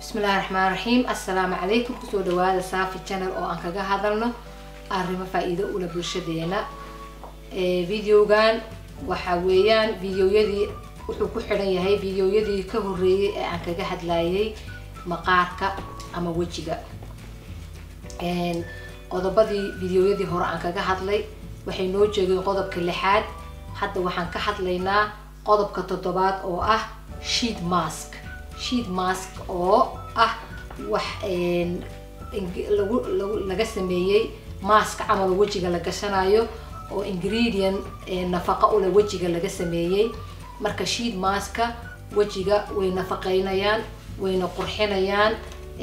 bismillahi raxmaan raxiim assalaamu calaykum kusoo dhawaada saafi channel oo aan kaga hadalno arrimo faa-iido ula bulshadeena videogan waxa weeyaan videoyadii wuxuu ku xidhan yahay videoyadii ka horeeyay ee aan kaga hadlayay maqaarka ama wejiga qodobadii videoyadii hore aan kaga hadlay waxay noo jeegeen qodobka lixaad hadda waxaan ka hadlaynaa qodobka toddobaad oo ah sheet mask sheet mask oo ah wax lagu lagu laga sameeyey mask camal wejiga la gashanayo oo ingredient nafaqa ule wejiga laga sameeyey marka sheet maska wejiga way nafaqeynayaan wayna qurxinayaan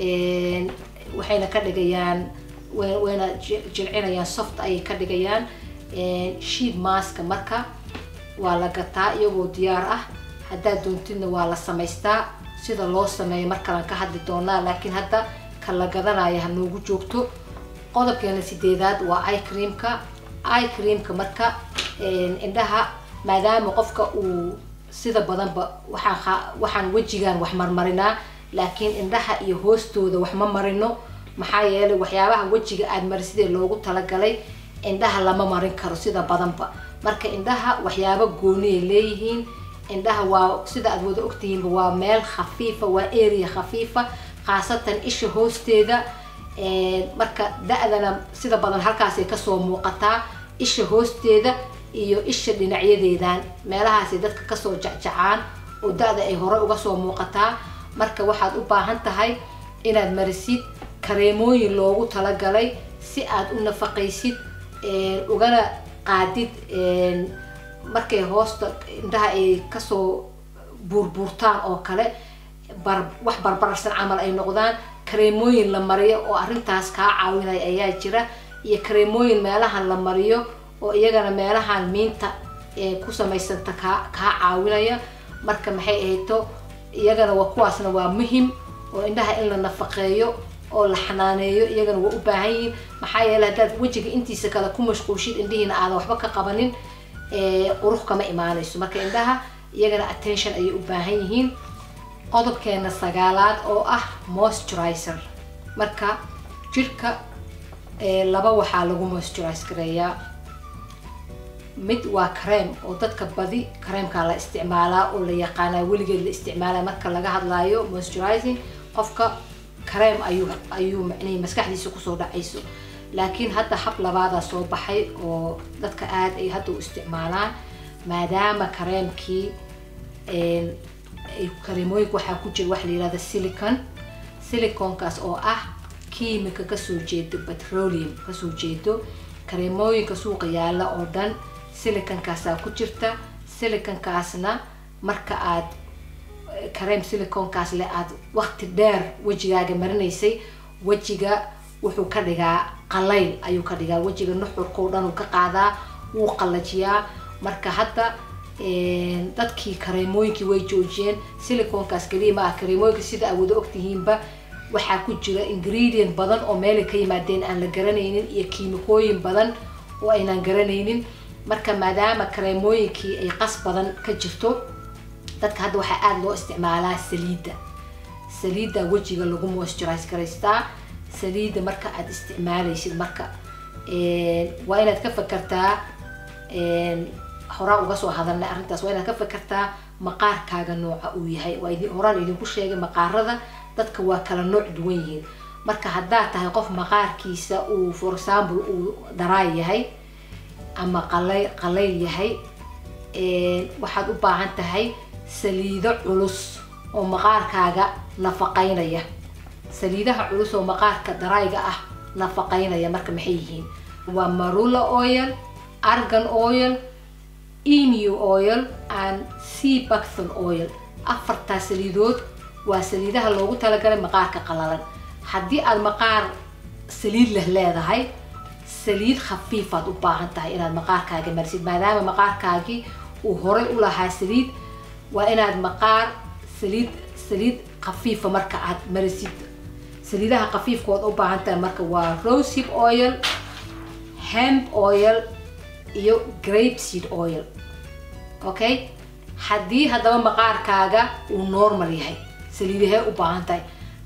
waxayna ka dhigayaan wayna jilcinayaan soft ayay ka dhigayaan sheet maska marka waa la gataa iyagoo diyaar ah haddaad doontidna waa la samaystaa sida loo sameeyo markalaan ka hadli doonaa laakiin hadda ka la gadanaya ha noogu joogto qodobkeena sideedaad waa i creamka i creamka marka indhaha maadaama qofka uu sida badanba waxaan waxaan wejigan wax marmarinaa laakiin indhaha iyo hoostooda wax ma marino maxaa yeelay waxyaabaha wejiga aad marisidee loogu talagalay indhaha lama marin karo sida badanba marka indhaha waxyaabo gooniyay leeyihiin indhaha waa sida aad wada ogtihiinba waa meel khafiifa waa area khafiifa khaasatan isha hoosteeda marka da-dana sida badan halkaasay kasoo muuqataa isha hoosteeda iyo isha dhinacyadeedan meelahaasay dadka kasoo jacjacaan oo da-da ay hore uga soo muuqataa marka waxaad u baahan tahay inaad marisid kareemooyin loogu talagalay si aad u nafaqaysid ugana qaadid markay hoosta indhaha ay kasoo buurbuurtaan oo kale bar wax barbararsan camal ay noqdaan kareemooyin la mariyo oo arrintaas kaa caawinaya ayaa jira iyo kareemooyin meelahan la mariyo oo iyagana meelahan miinta ee ku samaysanta kaa kaa caawinaya marka maxay ahayto iyagana waa kuwaasna waa muhim oo indhaha in la nafaqeeyo oo la xanaaneeyo iyagana waa u baahan yihiin maxaa yeeley haddaad wejiga intiisa kale ku mashquulshid indhihiina aadan waxba ka qabanin qurux kama imaanayso marka indhaha iyagana attention ayay u baahan yihiin qodobkeena sagaalaad oo ah moisturizer marka jirhka laba waxaa lagu moisturize gareeyaa mid waa kareem oo dadka badi kareemkaa la isticmaalaa oo la yaqaanaa weligeed la isticmaalaa marka laga hadlaayo moisturizing qofka kareem ayuu ayuu macnihi maskaxdiisa kusoo dhacayso laakiin hadda hab labaadaa soo baxay oo dadka aada ay hadda u isticmaalaan maadaama kareemkii kareemooyinka waxaa ku jira waxa la yihahda silicon siliconkaas oo ah kiimika kasoo jeedo petroleum kasoo jeedo kareemooyinka suuqa yaalla oo dhan siliconkaasaa ku jirta siliconkaasna marka aad kareem siliconkaas le aad waqti dheer wejigaaga marinaysay wejiga wuxuu ka dhigaa qalayl ayuu ka dhigaa wejiga nuxurkao dhan uu ka qaadaa wuu qallajiyaa marka hadda dadkii kareemooyinkii way joojiyeen siliconkaas keliya ma ah kareemooyinka sida aad wada ogtihiinba waxaa ku jira ingredient badan oo meelay ka yimaadeen aan la garanaynin iyo kiimikooyin badan oo aynaan garanaynin marka maadaama kareemooyinkii ay qas badan ka jirto dadka hadda waxaa aada loo isticmaalaa saliidda saliidda wejiga lagu moisturize garaystaa saliidda marka aada isticmaalaysid marka waa inaad ka fakartaa horaa uga soo hadalnay arrintaas waa inaad ka fakartaa maqaarkaaga nooca uu yahay waa idin horaan idinku sheegay maqaarada dadka waa kala nooc duwan yihiin marka haddaad tahay qof maqaarkiisa uu for example uu daraay yahay ama qalay qalayl yahay waxaad u baahan tahay saliido culus oo maqaarkaaga nafaqaynaya saliidaha culus oo maqaarka darayga ah nafaqaynaya marka maxay yihiin waa marula oil argan oil emu oil and sea bucthon oil afartaa saliidood waa saliidaha loogu talagalay maqaarka qalalan haddii aad maqaar saliid leh leedahay saliid khafiifaad u baahan tahay inaad maqaarkaaga marisid maadaama maqaarkaagii uu horay u lahaa saliid waa inaad maqaar saliid saliid khafiifa marka aad marisid saliidaha khafiifkood u baahan tahay marka waa rosehip oil hemp oil iyo grape seed oil okay haddii haddaba maqaarkaaga uu normal yahay saliidahee u baahan tahay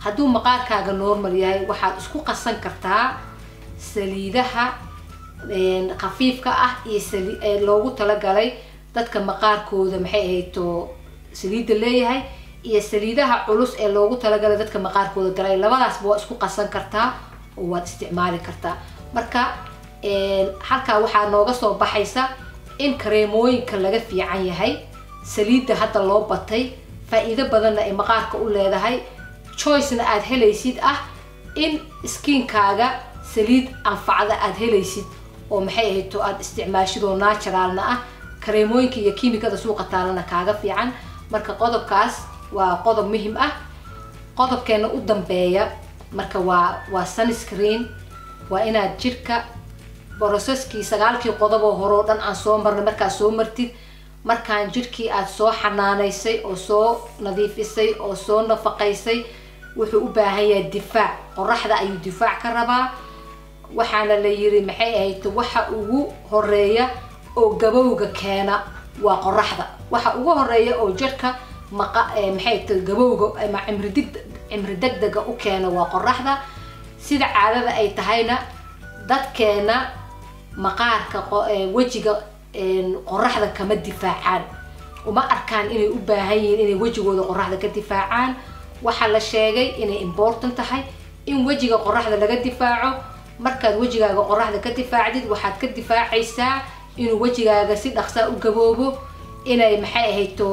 hadduu maqaarkaaga normal yahay waxaad isku qasan kartaa saliidaha khafiifka ah iyo loogu talagalay dadka maqaarkooda maxay ahayto saliidda leeyahay iyo saliidaha culus ee loogu talagalay dadka maqaarkooda galay labadaasba waa isku qasan kartaa oo waad isticmaali kartaa marka halkaa waxaa nooga soo baxaysa in kareemooyinka laga fiican yahay saliidda hadda loo batay faa-iido badanna ay maqaarka u leedahay choicena aada helaysid ah in skiinkaaga saliid anfacda aada helaysid oo maxay ahayto aada isticmaashid oo naturalna ah kareemooyinka iyo kiimikada suuqa taalana kaaga fiican marka qodobkaas waa qodob muhim ah qodobkeena u dambeeya marka waa waa sunscreen waa inaad jirka broseskii sagaalkii qodob oo hore oo dhan aan soo marnay markaad soo martid markaan jirkii aada soo xanaanaysay oo soo nadiifisay oo soo nafaqaysay wuxuu u baahan yahay difaac qoraxda ayuu difaac ka rabaa waxaana la yiri maxay ahayd waxa ugu horeeya oo gabowga keena waa qoraxda waxa ugu horeeya oo jirka maqa maxay ta gabowga ama cimridig cimri degdega u keena waa qoraxda sida caadada ay tahayna dadkeena maqaarka wejiga qoraxda kama difaacaan uma arkaan inay u baahan yihiin inay wejigooda qoraxda ka difaacaan waxaa la sheegay inay important tahay in wejiga qoraxda laga difaaco markaad wejigaaga qoraxda ka difaacdid waxaad ka difaacaysaa inuu wejigaaga si dhaqsaa u gaboobo inay maxay ahayto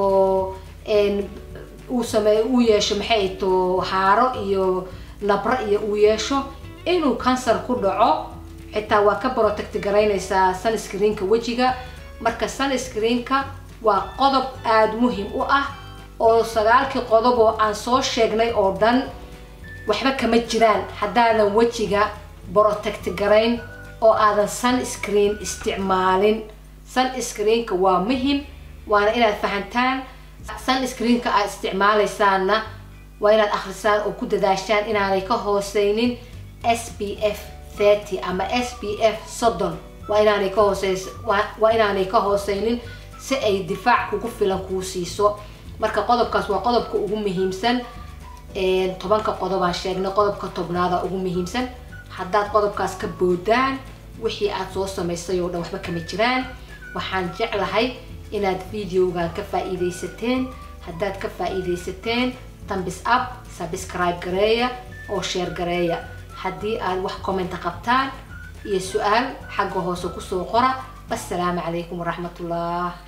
uu sameey uu yeesho maxay ahayto haaro iyo nabro iyo uu yeesho inuu kansar ku dhaco xitaa waa ka protect garaynaysaa sunscreenka wejiga marka sunscreenka waa qodob aada muhim u ah oo sagaalkii qodob oo aan soo sheegnay oo dhan waxba kama jiraan haddaadan wejiga protect garayn oo aadan sunscreen isticmaalin sunscreenka waa muhim waana inaad fahantaan sunscreenka aad isticmaalaysaanna waa inaad akhrisaan oo ku dadaashaan inaanay ka hooseynin s p f thirty ama s p f soddon waa inaanay ka hooseys waa inaanay ka hooseynin si ay difaac kugu filan kuu siiso marka qodobkaas waa qodobka ugu muhiimsan tobanka qodobaan sheegnay qodobka tobnaada ugu muhiimsan haddaad qodobkaas ka boodaan wixii aad soo samaysay oo dhan waxba kama jiraan waxaan jeclahay inaad videogan ka faa-iidaysateen haddaad ka faa-iidaysateen tambis up subscribe gareeya oo sheer gareeya haddii aad wax commenta qabtaan iyo su-aal xagga hoose kusoo qora assalaamu calaykum waraxmatullah